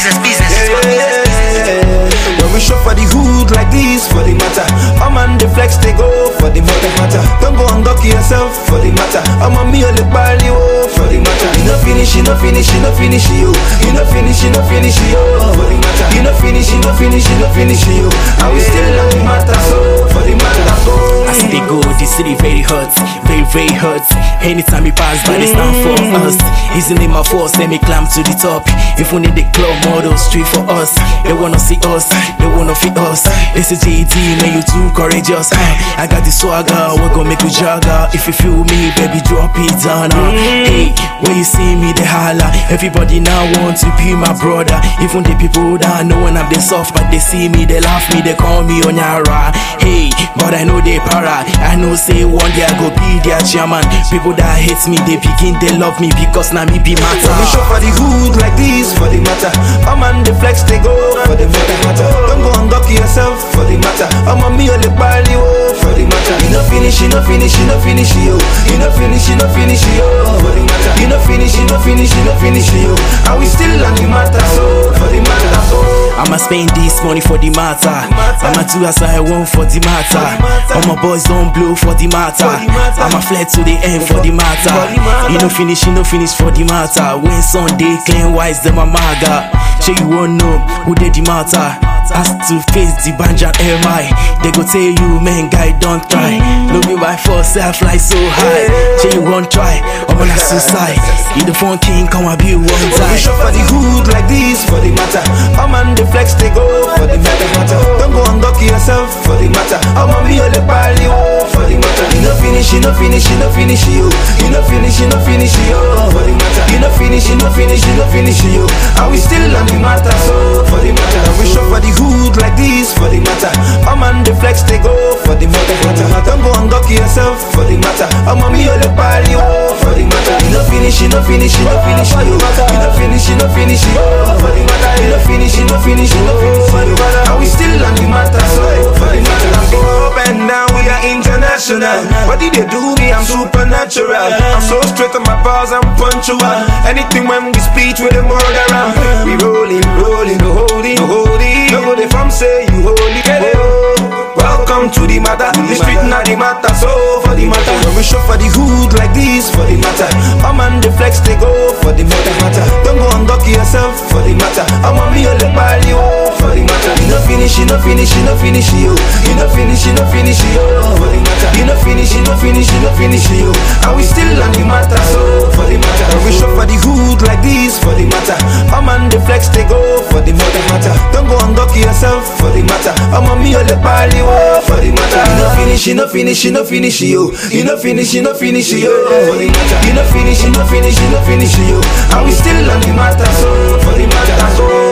business, business. Yeah, yeah, yeah. When we show for the hood like this, for the matter. I'm on the flex, they go for the matter, matter. Don't go and duck yourself for the matter. I'm on me, only bally, oh, for the matter. You no finish, you no finish, you no finish, you. You no finish, you no finish, you, oh, for the matter. You no finish, you no finish, you no finish, you. And we still on the matter, so for the matter, go. I see they go, the city very hurt, very, very hurt. Anytime we pass by, they stand for us. Easily my force, let me climb to the top. If we need the club model, street for us. They wanna see us, they wanna feel us. This is JD, man, you too courageous. Uh, I got the swagger, we gon' make you jagger. If you feel me, baby, drop it down. Uh. Hey, when you see me, they holla. Everybody now want to be my brother. Even the people that know when I'm they soft, but they see me, they laugh me, they call me Onyara. Hey, but I know they para. I know say one day I go be their chairman. People that hate me, they begin, they love me because now me be matter. When we show for the hood like this, for the matter. I'm on the flex, they go for the matter, matter. Don't go and duck yourself for the matter. I'm on me, only bally, oh, for the matter. You no finish, you no finish, you no finish, you. You no finish, you no finish, you, for the matter. You no finish, you no finish, you no finish, you. And we still on the matter, so for the matter, so. I'ma spend this money for the matter. I'ma do as I want for the matter. All my boys don't blow for the matter. I'ma fly to the end for the matter. You no finish, you no finish for the matter. When Sunday clean wise, them a maga. Sure you won't know who did the matter. Has to face the banja MI. They go tell you, man, guy, don't try. Look me by force, I fly so high. Sure you won't try. I'm on a suicide. You the phone king, come and be one When we time. show for the hood like this, for the matter. I'm on the flex, they go for the matter, matter. Don't go and duck yourself for the matter. I'm on me, only bally, oh, for the matter. You no finish, you no finish, you no finish, you. You no finish, you no finish, you, oh, for the matter. You no finish, you no finish, you no finish, you. And we still on the matter, so for the matter. When we show for the hood like this, for the matter. I'm on the flex, they go for the matter, matter. Don't go and duck yourself for the matter. I'm on me, only bally, oh, for the matter. You no finish, you no finish, you no finish, you. You no finish, you no finish, you, oh, for the matter. You no finish, you no finish, you no finish, you. And we still on the matter, so for the matter. Go up and down, we are international. What did they do me? I'm supernatural. I'm so straight on my bars, I'm punctual. Anything when we speak with them all around. We rolling, rolling, no holding, no holding. No go they from say you holy, get it. oh. Welcome to the matter. The street not the matter, so for the matter. When we show for the hood like this, for the matter. I'm on the flex, they go for the matter, matter. Don't go and duck yourself for the matter. I'm on me, only bally, oh, for the matter. You no finish, you no finish, you no finish, you. You no finish, you no finish, you, oh, for the matter. You no finish, you no finish, you no finish, you. And we still on the matter, so for the matter. When we show for the hood like this, for the matter. I'm on the flex, they go for the matter, matter. Don't go and duck yourself for the matter. I'm on me, only bally, oh, for the matter. You no finish, you no finish, you no finish, you. You no finish, you no finish, you, oh, for the matter. You no finish, you no finish, you no finish, you. And we still on the matter, so for the matter, so.